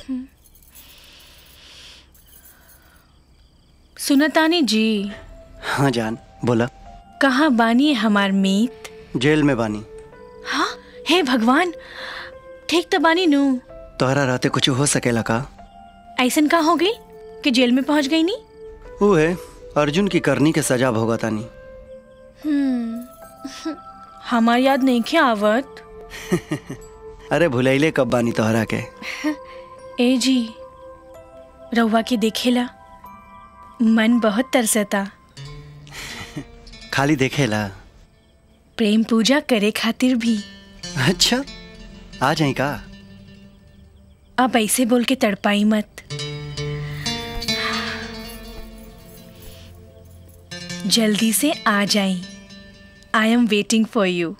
सुनतानी जी हाँ जान बोला कहाँ बानी हमार मीत जेल में बानी हाँ हे भगवान ठीक तो बानी नू तोहरा रहते कुछ हो सकेला का ऐसन का हो गई कि जेल में पहुंच गई नी वो है अर्जुन की करनी के सजा भोगतानी हम्म हमार याद नहीं क्या आवत अरे भुलैले कब बानी तोहरा के ए जी रउआ के देखेला मन बहुत तरसता खाली देखेला प्रेम पूजा करे खातिर भी अच्छा आ जाई का अब ऐसे बोल के तड़पाई मत जल्दी से आ जाई I am waiting for you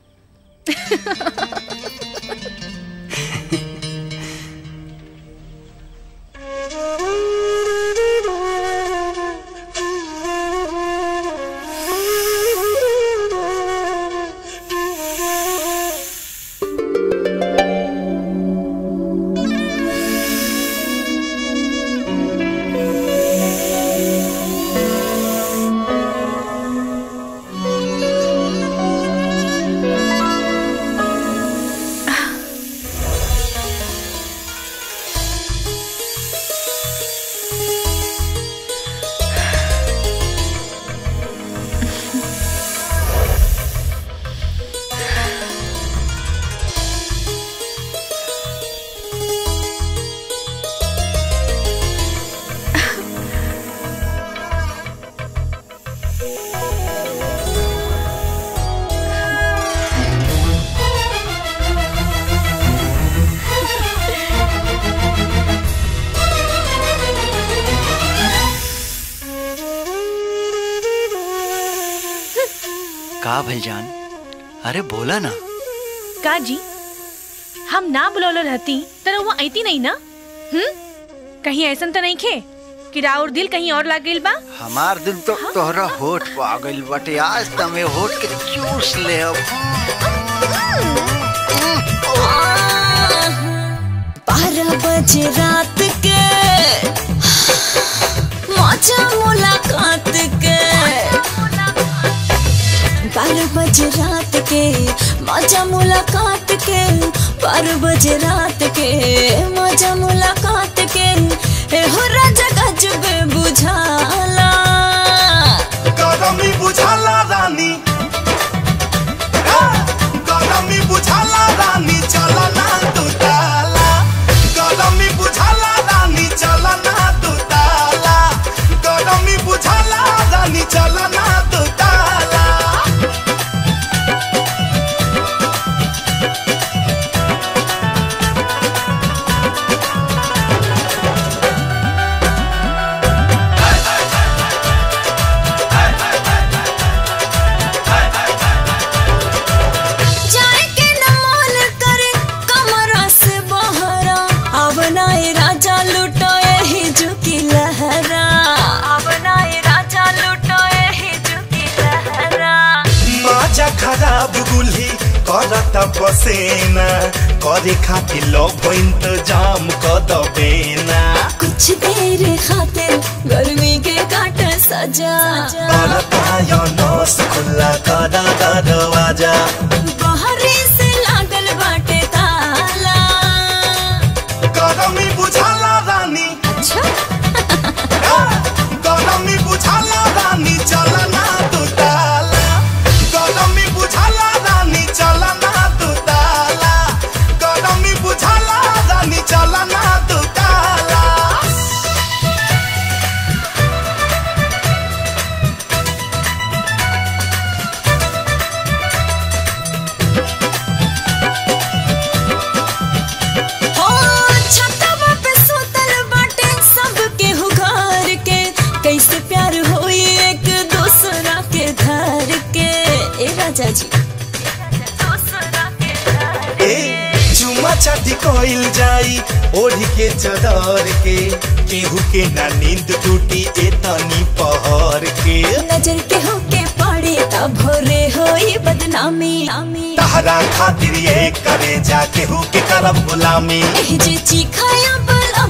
का भाई जान अरे बोला ना का जी हम ना बुलौलो रहती तो वो ऐती नहीं ना हम्म कहीं ऐसा तो नहीं खे कि राउर दिल कहीं और लाग गइल बा हमार दिल तो तोहरा होठ पा गइल बटे आज तमे होठ के चूस ले अब बारह बजे रात के मौजा मुलाकात के बारह बजे रात के मौजा मुलाकात के बारह बजे रात के मौजा मुलाकात के ए हो राजा गजब बुझाला गरमी बुझाला रानी गरमी बुझाला रानी चला ना तू ताला गरमी बुझाला रानी चला ना तू ताला गरमी बुझाला रानी चला ना तू ताला जाए के न मन करे कमरा से बहरा अब नाए राजा लुटो यही झुकी लहरा अब नाए राजा लुटो यही झुकी लहरा माजा खराब गुल्ही करता पसेना करे खातिर लोभ इंतजाम क दबेना कुछ देर खातिर गर्मी के काट सजा करता नस खुला कदा दरवाजा बहरी से लागल बाटे ताला गरमी बुझाला रानी गरमी बुझाला रानी चला ना तू ताला गरमी बुझाला रानी चला ना तू ताला गरमी बुझाला रानी चला ना तू ताला हो छतवा पे सुतल बाटे सबके हुगार के कैसे प्यार होई एक दूसरा के घर के ए राजा जी ए चुमा चाटी कोइल जाई ओढ़ी के चदर के केहू के ना नींद टूटी ए तनी पहर के नजर के होके पड़े तब भोरे होई बदनामी तहरा खातिर ये करे जा केहू के करब गुलामी एह जे चीखाया बल